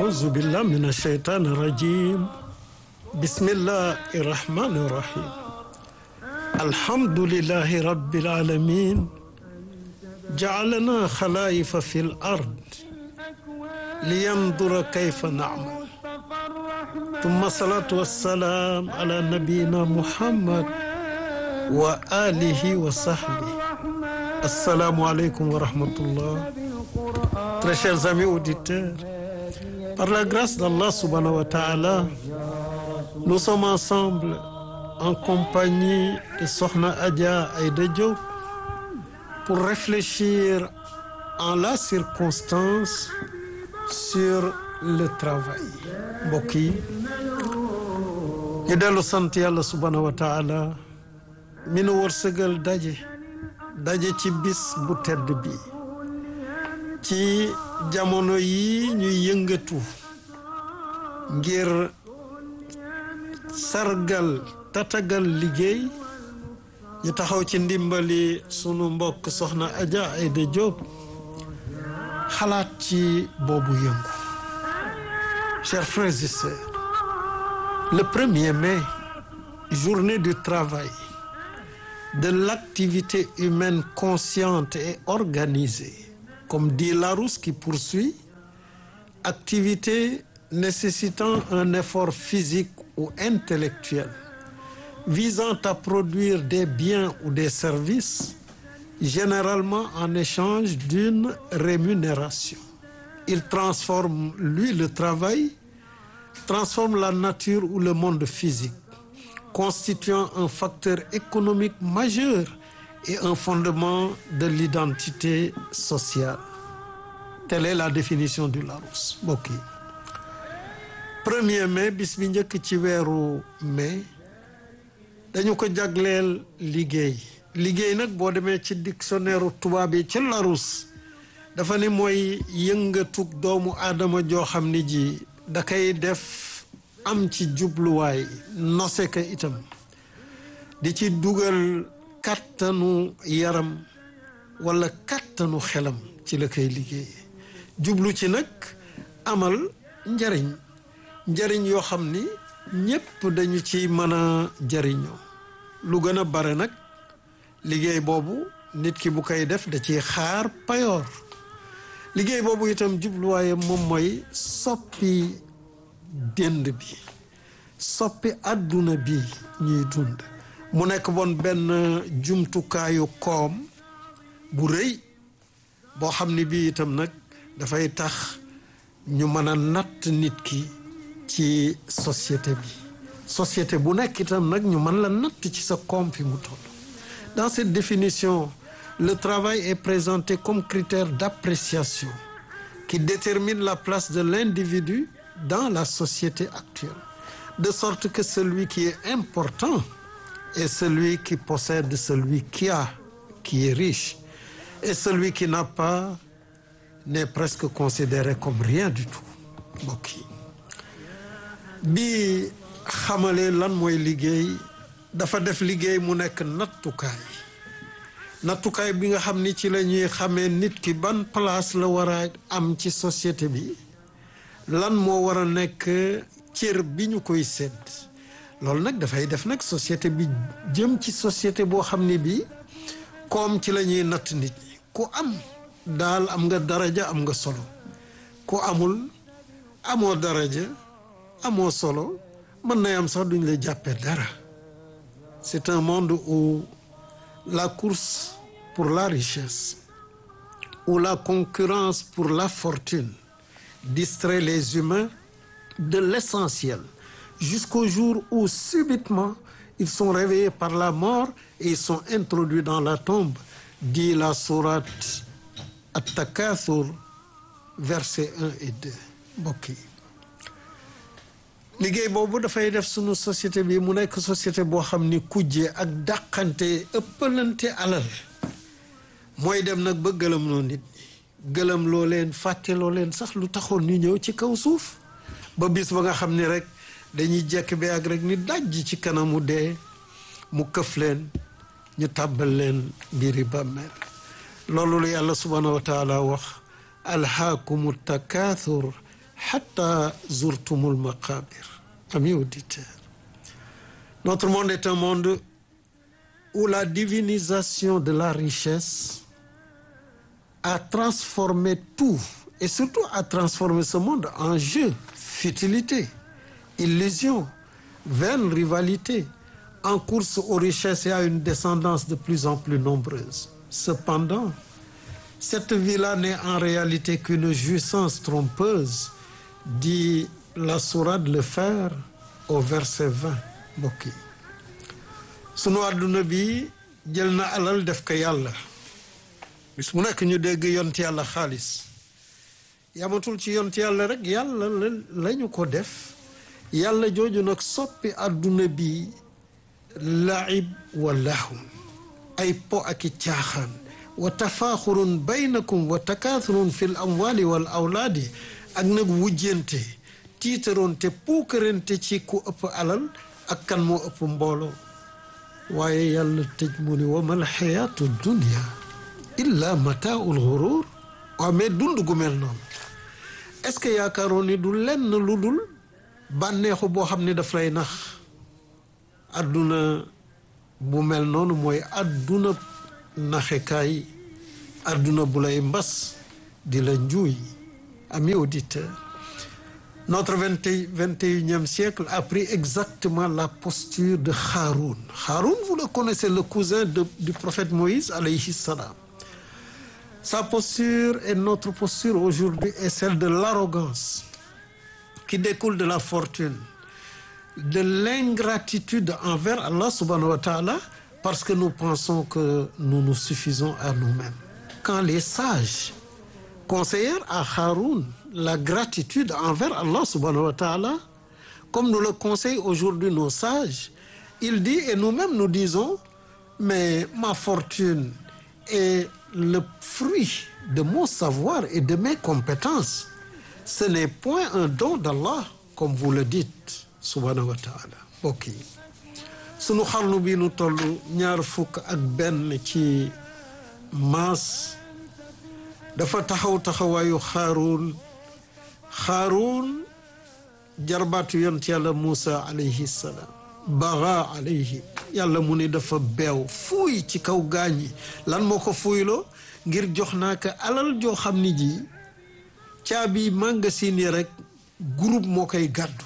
أعوذ بالله من الشيطان الرجيم بسم الله الرحمن الرحيم الحمد لله رب العالمين جعلنا خلائف في الأرض لينظر كيف نعمل ثم الصلاة والسلام على نبينا محمد وآله وصحبه السلام عليكم ورحمة الله Très chers amis auditeurs, par la grâce d'Allah subhanahu wa ta'ala, nous sommes ensemble en compagnie de Sokhna Adja Aïda Diop pour réfléchir en la circonstance sur le travail mbokk yi ñu dellu sant yàlla subhanahu wa taala mi nu wërsëgal daje daje ci bis bu tedd bi ci jamono yi ñuy yëngatu ngir sargal tatagal liggéey ñu taxaw ci ndimbali sunu mbokk soxna Adja Aïda Diop xalaat ci boobu yëngu chers frères et sœurs le 1er mai journée du travail de l'activité humaine consciente et organisée comme dit Larousse qui poursuit activité nécessitant un effort physique ou intellectuel visant à produire des biens ou des services généralement en échange d'une rémunération. Il transforme, lui, le travail, transforme la nature ou le monde physique, constituant un facteur économique majeur et un fondement de l'identité sociale. Telle est la définition du Larousse. mbokk yi premier mai bis bi njëkk ci weeru mai dañu ko jagleel liggéey liggéey nag boo demee ci dictionnaire tubaab yi ca Larousse dafa ne mooy yëngatug doomu aadama joo xam ni ji da koy def am ci jubluwaay nose ka itam di ci dugal kàttanu yaram wala kàttanu xelam ci la koy liggéey jublu ci nag amal njariñ njariñ yoo xam ni ñépp dañu ci mën a jariñoo lu gën a bare nag liggéey boobu nit ki bu koy def da ciy xaar payoor liggéey boobu itam jubluwaayam moom mooy soppi dënd bi soppi àdduna bi ñuy dund mu nekk bon benn jumtukaayu koom bu rëy boo xam ni bii itam nag dafay tax ñu mën a natt nit ki ci société bi société bu nekk itam nag ñu mën la natt ci sa koom fi mu toll dans cette définition le travail est présenté comme critère d'appréciation qui détermine la place de l'individu dans la société actuelle de sorte que celui qui est important est celui qui possède celui qui a qui est riche et celui qui n'a pas n'est presque considéré comme rien du tout mbokk yi bi xamalee lan mooy liggéey dafa def liggéey mu nekk nattukaay nattukaay bi nga xam ni ci la ñuy xamee nit ki ban place la war a am ci société bi lan moo war a nekk cër bi ñu koy sedd loolu nag dafay def nag société bi jëm ci société boo xam ni bi koom ci la ñuy natt nit ñi ku am daal am nga daraja am nga solo ku amul amoo daraja amoo solo mën na am sax duñ la jàppee dara c'est un monde où la course pour la richesse où la concurrence pour la fortune distrait les humains de l'essentiel jusqu'au jour où subitement ils sont réveillés par la mort et ils sont introduits dans la tombe dit la sourate At-Takathur versets 1 et 2 mbokk yi liggéey boobu dafay def sunu société bi mu nekk société boo xam ni kujje ak dàqante ëppalante alal mooy dem nag ba gëlëm loo nit ñi gëlëm loo leen fàtte loo leen sax lu taxoon ñu ñëw ci kaw suuf ba bis ba nga xam ni rek dañuy jekk bi ak rek ni dajj ci kanamu dee mu këf leen ñu tàbbal leen biiri bàmmeel loolu la yàlla subhaanahu wa taala wax alhaakumu takaathur hatta zurtumul maqabir amis auditeurs notre monde est un monde où la divinisation de la richesse a transformé tout et surtout a transformé ce monde en jeu futilité illusion vaine rivalité en course aux richesses et à une descendance de plus en plus nombreuse cependant cette vie-là n'est en réalité qu'une jouissance trompeuse dit la sourate Le Fer au verset 20 mbokk yi sunu àdduna bi jël na alal def ko yàlla bis mu nekk ñu dégg yont yàlla xaalis yamatul ci yont yàlla rek yàlla lañu ko def yàlla jooju nag soppi àdduna bi laib wa lahun ay po ak i caaxaan wa tafaaxurun baynakum wa takaathurun fi l amwali wal awlaadi ak nag wujjente tiitaroonte puukarante ci ku ëpp alal ak kan moo ëpp mbooloo waaye yàlla tëj mu ni wa mal xayaatu dunia illa mataaul xurur waaw mais dund gu mel noonu est-ce que yaakaaroon ni du lenn lu dul bànneexu boo xam ne daf lay nax adduna bu mel noonu mooy adduna naxekaay adduna bu lay mbas di la njuuy amis auditeurs notre vingt et vingt et unième siècle a pris exactement la posture de Haroun Haroun vous le connaissez le cousin de, du prophète Moïse alayhi salam sa posture et notre posture aujourd'hui est celle de l'arrogance qui découle de la fortune de l'ingratitude envers Allah subhanahu wa ta'ala parce que nous pensons que nous nous suffisons à nous-mêmes quand les sages conseillèrent à Haroun la gratitude envers Allah subhanahu wa ta'ala comme nous le conseillent aujourd'hui nos sages il dit et nous-mêmes nous disons mais ma fortune est le fruit de mon savoir et de mes compétences ce n'est point un don d'Allah comme vous le dites subhanahu wa ta'ala mbokk yi sunu xarnu bi nu toll ñaar fukk ak benn ci maas dafa taxaw taxawaayu xaaruun xaaruun jarbaatu yont yàlla Muusa alayhi salaam baga alayhi yàlla mu ni dafa beew fuuy ci kaw gaañi lan moo ko fuuyloo ngir jox naa ko alal joo xam ni ji caabi magasin yi rek groupe moo koy gàddu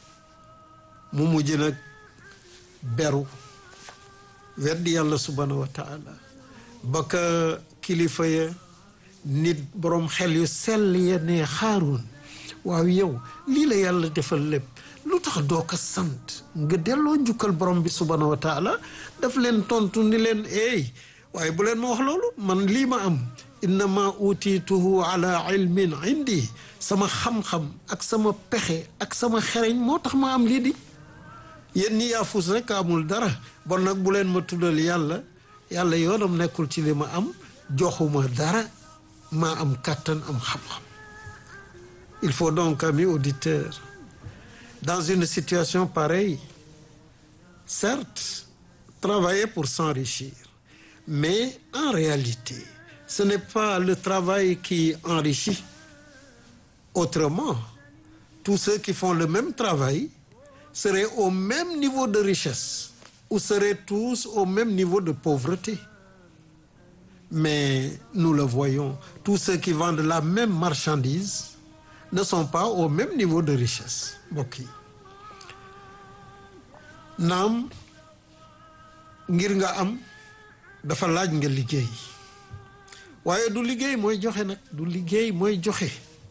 mu mujj nag beru weddi yàlla subhanahu wa taala ba ka kilifa ya nit boroom xel yu sell ya ne xaaroon waaw yow lii la yàlla defal lépp lu tax doo ko sant nga delloo njukkal borom bi subhanahu wa taala daf leen tontu ni leen eey waaye bu leen ma wax loolu man lii ma am innama utiituhu ala ilmin indi sama xam-xam ak sama pexe ak sama xereñ moo tax ma am lii di yéen ñi yaafus rek amul dara bon nag bu leen ma tuddal yàlla yàlla yoonam nekkul ci li ma am joxuma dara maa am kàttan am xam-xam il faut donc amis auditeurs dans une situation pareille certes travailler pour s'enrichir mais en réalité ce n'est pas le travail qui enrichit autrement tous ceux qui font le même travail seraient au même niveau de richesse ou seraient tous au même niveau de pauvreté mais nous le voyons tous ceux qui vendent la même marchandise ne sont pas au même niveau de richesse mbokk yi naam ngir nga am dafa laaj nga liggéey waaye du liggéey mooy joxe nag du liggéey mooy joxe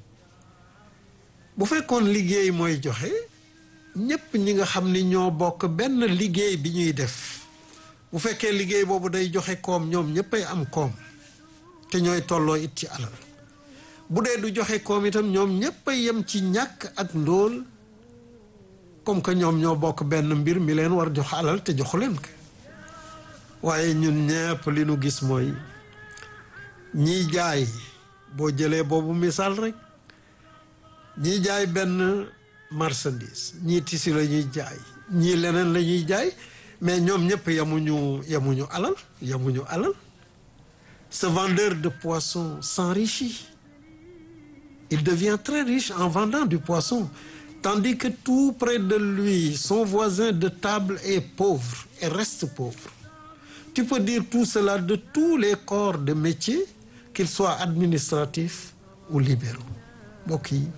bu fekkoon liggéey mooy joxe ñépp ñi nga xam ni ñoo bokk benn liggéey bi ñuy def bu fekkee liggéey boobu day joxe koom ñoom ñéppay am koom te ñooy tolloo it ci alal bu dee du joxe koom itam ñoom ñéppay yem ci ñàkk ak ndóol comme que ñoom ñoo bokk benn mbir mi leen war jox alal te joxu leen ko waaye ñun ñépp li nu gis mooy ñiy jaay boo jëlee boobu misaal rek ñiy jaay benn marchandise ñii tisi la ñuy jaay ñii leneen la ñuy jaay mais ñoom ñëpp yamuñu yamuñu alal yamuñu alal ce vendeur de poisson s'enrichit il devient très riche en vendant du poisson tandis que tout près de lui son voisin de table est pauvre et reste pauvre tu peux dire tout cela de tous les corps de métier qu'ils soient administratifs ou libéraux mbokk yi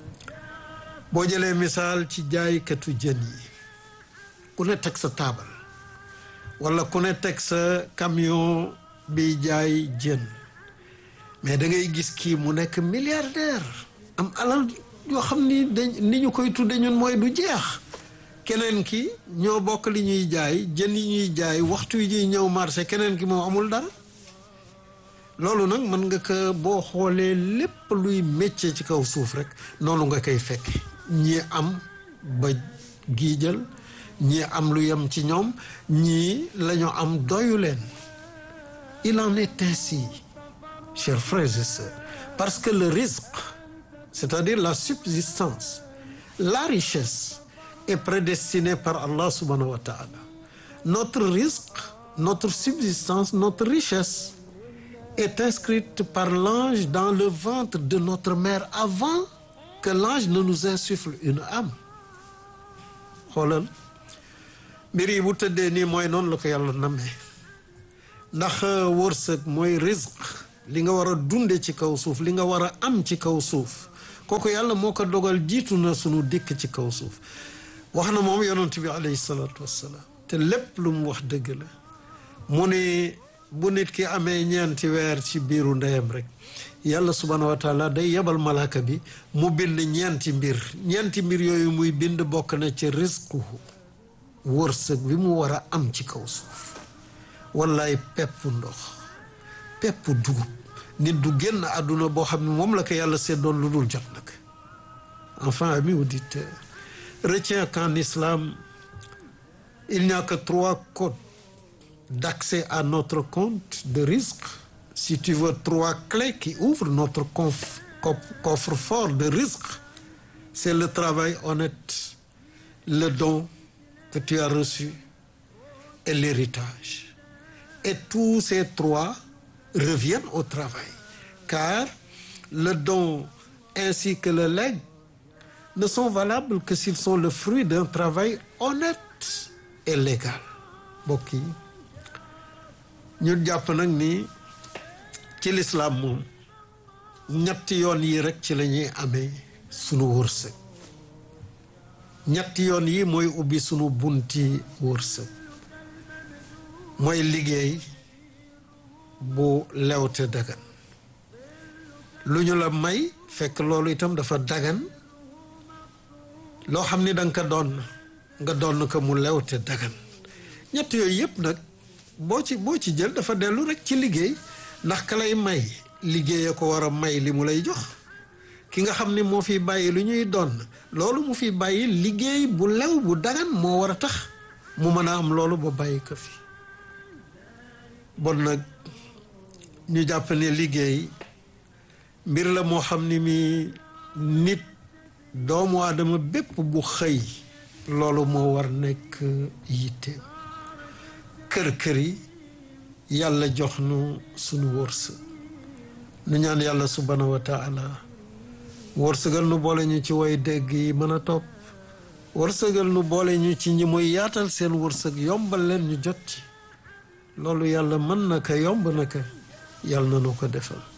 boo jëlee misaal ci jaaykatu jën yi ku ne teg sa taabal wala ku ne teg sa camion bi jaay jën mais da ngay gis kii mu nekk milliardaire am alal yoo xam ni dañ ni ñu koy tudde ñun mooy du jeex keneen ki ñoo bokk li ñuy jaay jën yi ñuy jaay waxtu yi ñuy ñëw marché keneen ki moom amul dara loolu nag mën nga ko boo xoolee lépp luy métier ci kaw suuf rek noonu nga koy fekk ñii am ba giijal ñii am lu yem ci ñoom ñii la ñu am doyu leen il en est ainsi chers frères et sœurs parce que le risque c'est-à-dire la subsistance la richesse est prédestinée par Allah subhanahu wa ta'ala notre risque notre subsistance notre richesse est inscrite par l'ange dans le ventre de notre mère avant que l'ange ne nous insuffle une âme xoolal mbir yi bu tëddee nii mooy noonu la ko yàlla namee ndax wërsëg mooy risque li nga war a dunde ci kaw suuf li nga war a am ci kaw suuf kooku yàlla moo ko dogal jiitu na sunu dikk ci kaw suuf wax na moom yonent bi alayhi salaatu wassalaam te lépp lu mu wax dëgg la mu ne bu nit ki amee ñeenti weer ci biiru ndeyam rek yàlla subhaanahu wa taala day yebal malaaka bi mu bind ñeenti mbir ñeenti mbir yooyu muy bind bokk na ci risquhu wërsëg bi mu war a am ci kaw suuf wallaay pepp ndox pepp dugub nit du génn àdduna boo xam ne moom la ko yàlla seddoon lu dul jot nag enfin ami auditeur retiens qu'en islam il n'y a que trois codes d'accès à notre compte de risque si tu veux trois clés qui ouvrent notre coffre-fort de risque c'est le travail honnête le don que tu as reçu et l'héritage et tous ces trois reviennent au travail car le don ainsi que le legs ne sont valables que s'ils sont le fruit d'un travail honnête et légal mbokk yi ñu jàpp nag ni ci lislaam moom ñetti yoon yi rek ci la ñuy amee sunu wërsëg ñetti yoon yi mooy ubbi sunu bunti wërsëg mooy liggéey bu lewte dagan lu ñu la may fekk loolu itam dafa dagan loo xam ni danga ko doon nga doon ko mu lewte dagan ñett yooyu yëpp nag boo ci boo ci jël dafa dellu rek ci liggéey ndax ka lay may liggéeye ko war a may li mu lay jox ki nga xam ni moo fi bàyyi lu ñuy doon loolu mu fi bàyyi liggéey bu lew bu dagan moo war a tax mu mën a am loolu ba bàyyi ko fi bon nag ñu jàpp ne liggéey mbir la moo xam ni mi nit doomu aadama bépp bu xëy loolu moo war nekk yitteem kër-kër yi yàlla jox nu sunu wërsëg nu ñaan yàlla subhanahu wa taala wërsëgal nu boole ñu ci way dégg yi mën a topp wërsëgal nu boole ñu ci ñi muy yaatal seen wërsëg yombal leen ñu jot ci loolu yàlla mën na ko yomb na ko yàlla na nu ko defal